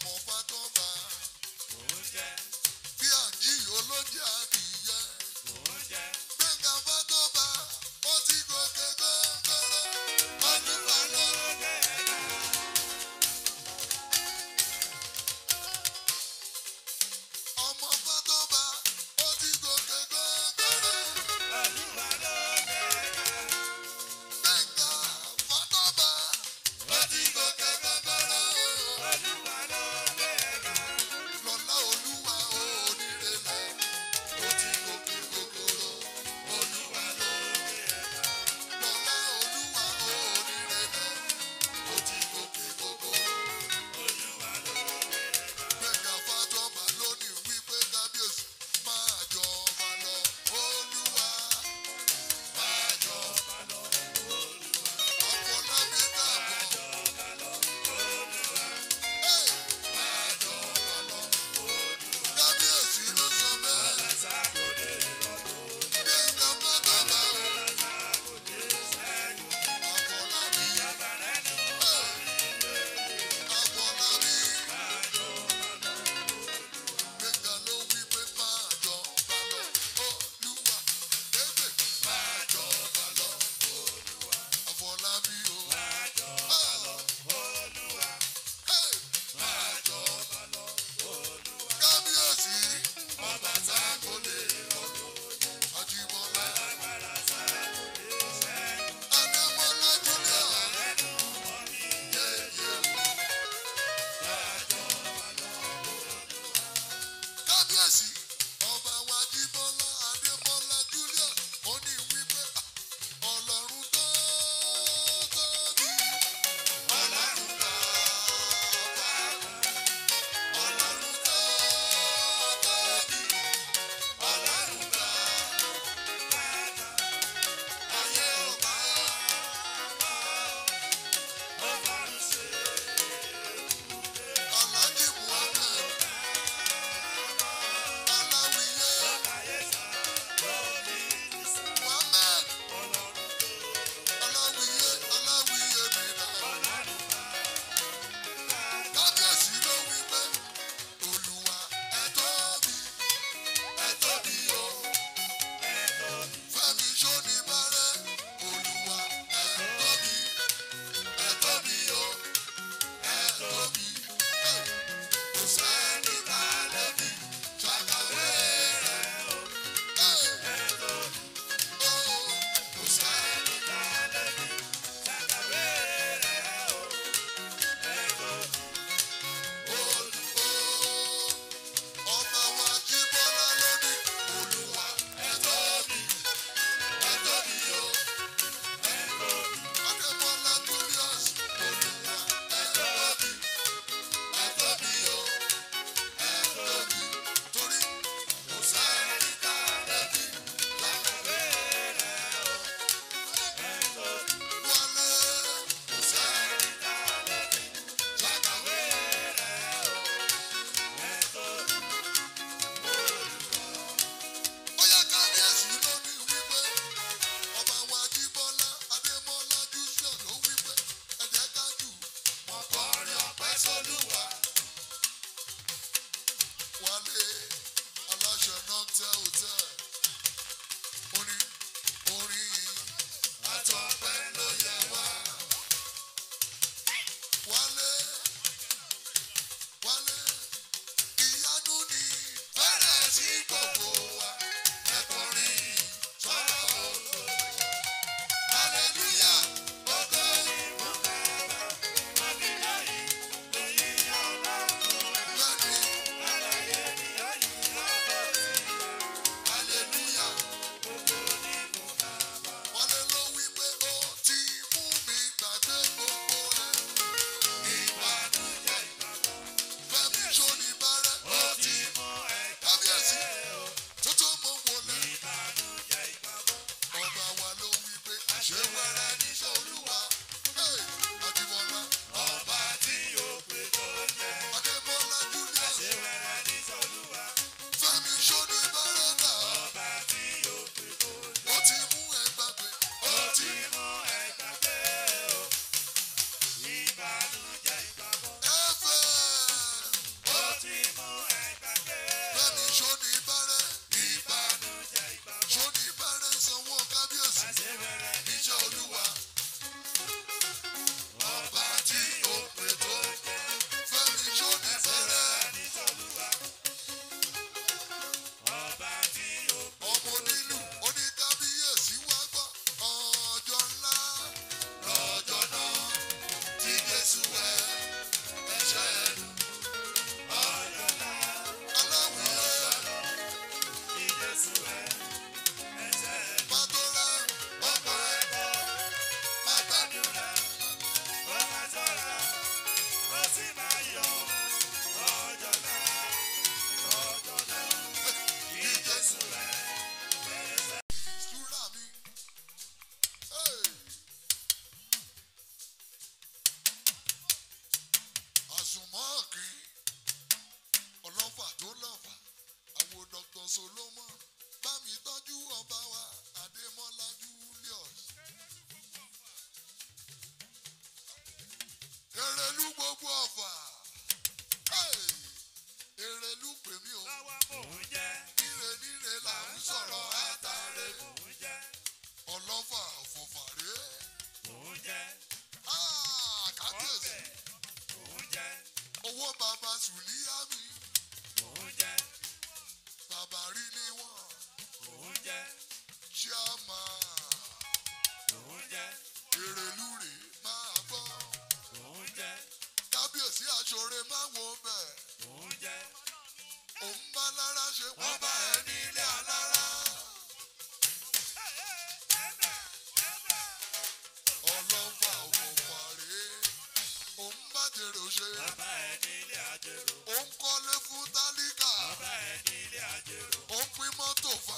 ọmọ fátọ́ba mò ń jẹ bí àjí olóúnjẹ àdìyẹ mò ń jẹ gbẹ̀ngà fátọ́ba ó ti gòkè góńgóró ọdún wa ló. lókè ẹ̀ka ọmọ fátọ́ba ó ti gòkè góńgóró ọdún wa lókè ẹ̀ka gbẹ̀ngà fátọ́ba ó ti gòkè góńgóró ọdún wa lókè ẹ̀ka lọ́lá olúwa ó onírèlè ó ti gòkè góńgóró ọdún wa lókè ẹ̀ka ọ̀kín ọlọ́fà tó lọ́fà àwọn dr solomon bá mi tọ́jú ọba wa adémọ́lá julius. èrèlú gbogbo ọ̀fà Hey! èrèlú pèmí o lọ́wọ́ mò ń jẹ́ níre níre là ń sọ̀rọ̀ àtàrẹ mò ń jẹ́ ọlọ́fà fòfàrẹ́ mò ń jẹ́ kábíyèsí ọbẹ̀ mò ń jẹ́ owó bàbá sùlíyàmì mò ń jẹ́ bàbá rí ni wọ́n mò ń jẹ́ chairman mò ń jẹ́ èrèlú rè máa gbọ́ mò ń jẹ́ kábíyèsí àṣọrẹ máa wo bẹ̀ mò ń jẹ́ òun bá lára ṣe wọ́n bá ẹ nílé alára ọlọ́fà fòfàrẹ́ òun bá jèrè ṣe bàbá ẹ nílé àjèrò òun kọ́lé fún tálíkà bàbá ẹ nílé àjèrò òun pín mọ́tò fà